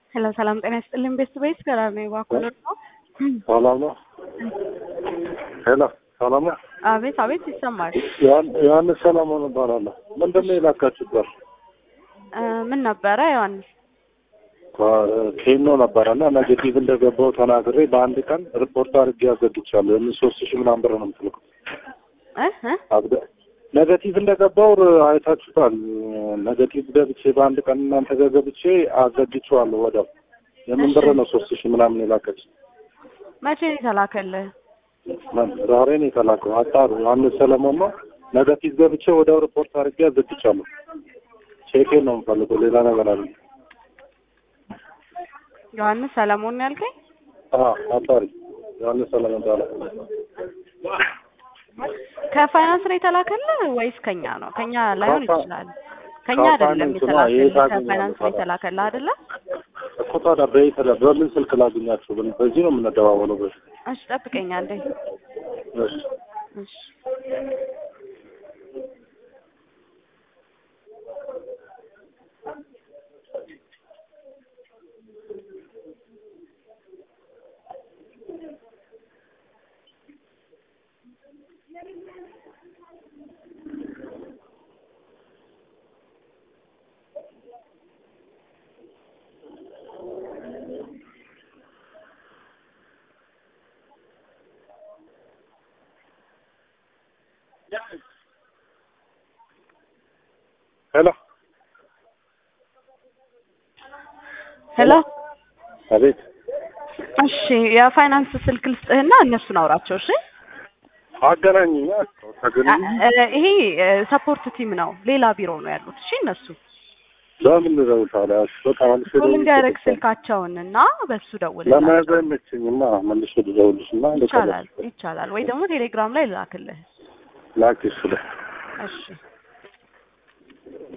ሄሎ ሰላም ጤና ይስጥልኝ። ቤስት ቤስ ከራር ነው ባኮሎ ነው። ሰላም ነው። ሄሎ ሰላም ነው። አቤት አቤት ይሰማል። ዮሐንስ ሰላሞን እባላለሁ። ምንድን ነው የላካችሁበት? እ ምን ነበረ ዮሐንስ? ኬኖ ነበረና ኔጌቲቭ እንደገባው ተናግሬ በአንድ ቀን ሪፖርት አድርጌ አዘግቻለሁ። የምን ሶስት ሺህ ምናምን ብር ነው የምትልኩት? እ እ አብደ ኔጌቲቭ እንደገባው አይታችሁታል። ኔጌቲቭ ገብቼ በአንድ ቀን እናንተ ጋር ገብቼ አዘግቼዋለሁ። ወዲያው የምን ብር ነው ሶስት ሺህ ምናምን የላከች? መቼ ነው የተላከልህ? ዛሬ ነው የተላከው። አጣሩ ዮሐንስ ሰለሞን ነው። ኔጌቲቭ ገብቼ ወዲያው ሪፖርት አድርጌ አዘግቻለሁ። ቼኬን ነው የምፈልገው፣ ሌላ ነገር አለ። ዮሐንስ ሰለሞን ነው ያልከኝ? አዎ አጣሪ ዮሐንስ ሰለሞን ባላ ከፋይናንስ ነው የተላከልህ ወይስ ከኛ ነው? ከኛ ላይሆን ከፋ- ይችላል። ከኛ አይደለም ከፋይናንስ ነው። የተላከልህ፣ የት አገኘኸው ከፋይናንስ ነው ታዲያ? የተላከልህ አይደለ? እኮ ታዲያ በየት በምን ስልክ ላገኛችሁ? በ- በዚህ ነው የምንደዋወለው። በዚህ እሺ ጠብቀኝ አንዴ። እሺ እሺ ሄሎ ሄሎ አቤት እሺ የፋይናንስ ስልክ ልስጥህና እነሱን አውራቸው እሺ አገናኝኛ ተገናኝ እ- ይሄ ሰፖርት ቲም ነው ሌላ ቢሮ ነው ያሉት እሺ እነሱ ለምን ነው ታዲያ? እሺ በቃ መልሼ ልንገርህ ደውልልሽ። ስልካቸውን እና በሱ ለመያዝ ደውልላቸው አይመችኝማ። መልሼ ልደውልልሽ እና ይቻላል ይቻላል ወይ ደግሞ ቴሌግራም ላይ ልላክልህ ላኪ እሱ ላይ እሺ